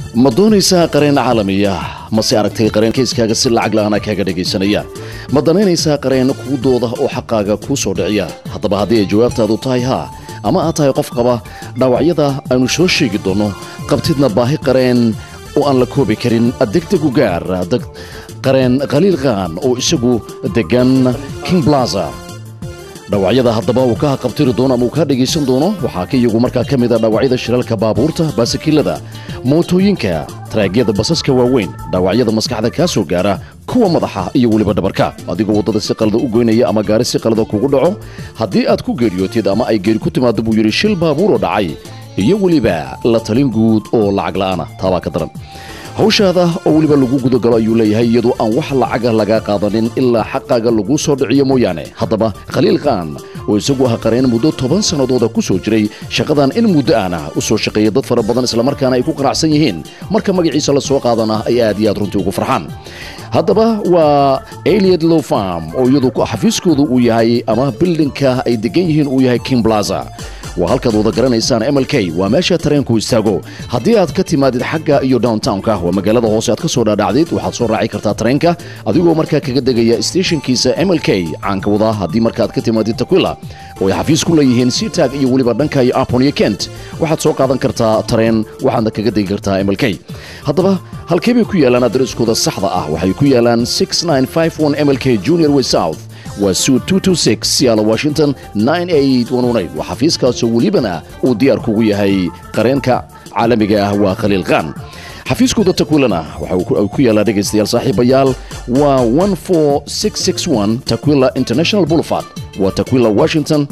ma doonaysaa qareen caalamiya mase aragtay qareen kayskaaga si lacag la'aana kaaga dhegaysanaya ma danaynaysaa qareen kuu dooda oo xaqaaga kuu soo dhiciya haddaba haddii ay jawaabtaadu tahay haa ama aad tahay qof qaba dhaawacyada aynu soo sheegi doonno qabtidna baahi qareen oo aan la koobi karin degdegu gaar qareen khaliil khan oo isagu degan king blaza dhawacyada haddaba uu ka haqabtiri doono ama uu kaa dhegaysan doono waxaa ka iyagu markaa ka mid a dhawacyada shiralka baabuurta baasikilada mootooyinka taraagyada basaska waaweyn dhaawacyada maskaxda kaa soo gaara kuwa madaxa iyo weliba dhabarka adigoo waddada si qalada u goynaya ama gaari si qalada kugu dhaco haddii aad ku geeriyootid ama ay geeri ku timaado buu yidhi shil baabuuroo dhacay iyo weliba la talin guud oo lacag la'aana taabaa ka daran hawshaada oo weliba lagu gudagalo ayuu leeyahay iyadoo aan wax lacaga lagaa qaadanin ilaa xaqaaga laguu soo dhiciyo mooyaane haddaba khaliil khan oo isagu ah qareen muddo toban sannadooda ku soo jiray shaqadan in muddo aana u soo shaqeeya dad fara badan islamarkaana ay ku qanacsan yihiin marka magaciisa la soo qaadana ay aad iyo aad runtii ugu farxaan haddaba waa eliad low farm oo iyadu xafiiskoodu uu yahay ama bildinka ay degan yihiin uu yahay king blaza waa halkaad wada garanaysaan mlk waa meesha tareenku istaago haddii aad ka timaadid xagga iyo downtownka waa magaalada hoose aad ka soo dhaadhacdid waxaad soo raaci kartaa tareenka adigoo markaa kaga degaya steshinkiisa mlk caanka wada haddii markaaad ka timaadid takwila oo ay xafiis ku leeyihiin sitag iyo weliba dhanka iyo apon iyo kent waxaad soo qaadan kartaa tareen waxaadna kaga degi kartaa mlk haddaba halkee bay ku yaalaan adreskooda saxda ah waxay ku yaalaan mlk junior way south waa suud siyaala washington waa xafiiskaasoo welibana uu diyaar kugu yahay qareenka caalamiga ah waa khaliil khan xafiiskooda takwilana waxa ku yaallaa dhegaystayaal saaxiibayaal waa takwila international boulevard waa takwila washington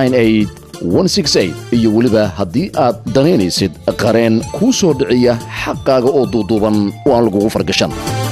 iyo weliba haddii aad danaynaysid qareen kuu soo dhiciya xaqaaga oo duuduuban oo aan lagugu fargashan